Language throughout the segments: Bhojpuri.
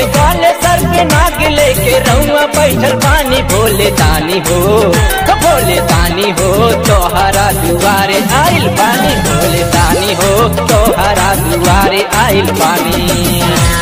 काले सर पे नाग लेके रउआ बैठल पानी भोले दानी हो भोले दानी हो तोहरा दुआरे आइल पानी भोले दानी हो तोहरा दुआरे आइल पानी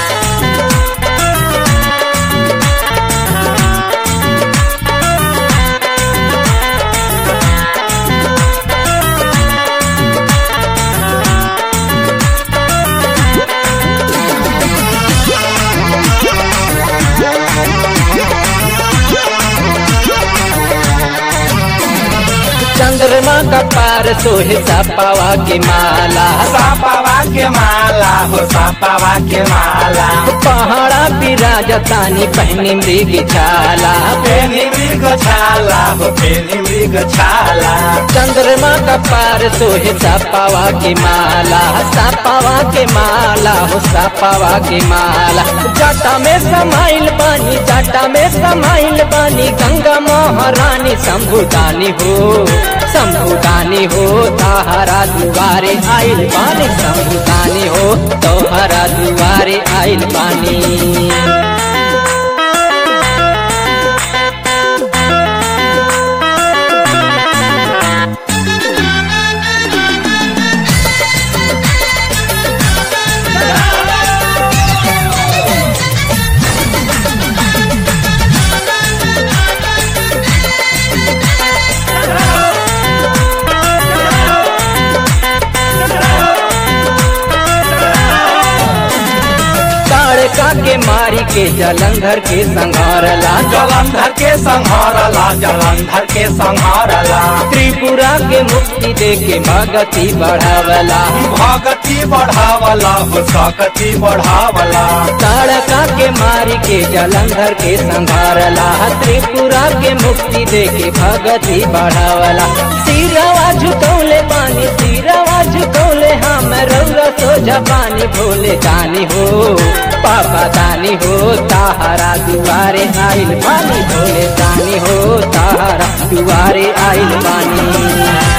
चंद्रमा का पार सोहे सपावा के माला सापावा के माला हो सापावा के माला पहाड़ा विराजतानी पहनी मृग छाला पेनी मृग छाला हो पेनी मृग छाला चंद्रमा का पार सोहे सपावा के माला सपावा के माला हो सपावा के माला जटा में समाइल बानी जटा में समाइल बानी गंगा महारानी शंभुदानी हो शंभुदानी हो ताहरा दुआरे आइल बानी शंभुदानी हो तोहरा दुआरे आइल बानी ताड़का के मारी के जलंधर के संघारला जलंधर के संहारला जलंधर के संहारला त्रिपुरा के मुक्ति दे के भगति बढ़ावला भगति बढ़ावला हो सकति बढ़ावला ताड़का के मारी के जलंधर के संघारला त्रिपुरा के मुक्ति दे के भगति बढ़ावला सिरवा झुकौले पानी सिरवा झुकौले हम रौरा सोझा पानी भोले दानी हो पापा दानी हो ताहरा दुआरे आइल पानी भोले दानी हो ताहरा दुआरे आइल पानी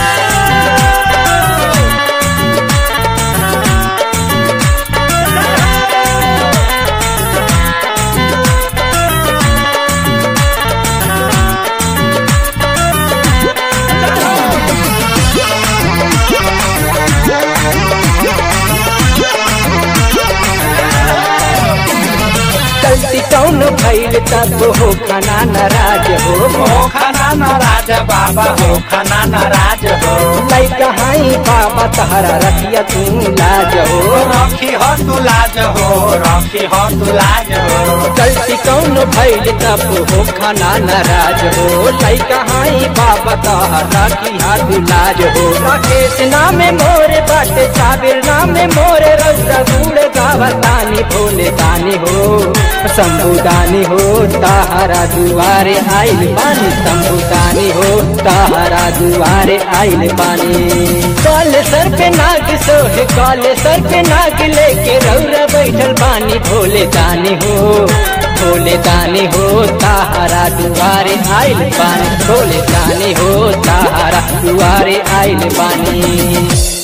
गलती कौन भइल तब हो खाना नाराज हो हो खाना नाराज बाबा हो खाना नाराज हो लैका हाई बाबा तहरा रखिया तू लाज हो रखी हो तू लाज हो रखी हो तू लाज हो गलती कौन भइल तब हो खाना नाराज हो लैका हाई बाबा तहरा रखिया तू लाज हो राकेश नामे मोरे बाटे साबिर नामे मोरे रौदा बूढ़ गावतानी भोले दानी हो शंभुदानी हो ताहरा दुआरे आइल पानी शंभुदानी हो ताहरा दुआरे आइल पानी काले सर पे नाग सोहे काले सर पे नाग लेके रौरा बैठल पानी भोले दानी हो भोले दानी हो ताहरा दुआरे आइल पानी भोले दानी हो ताहरा दुआरे आइल पानी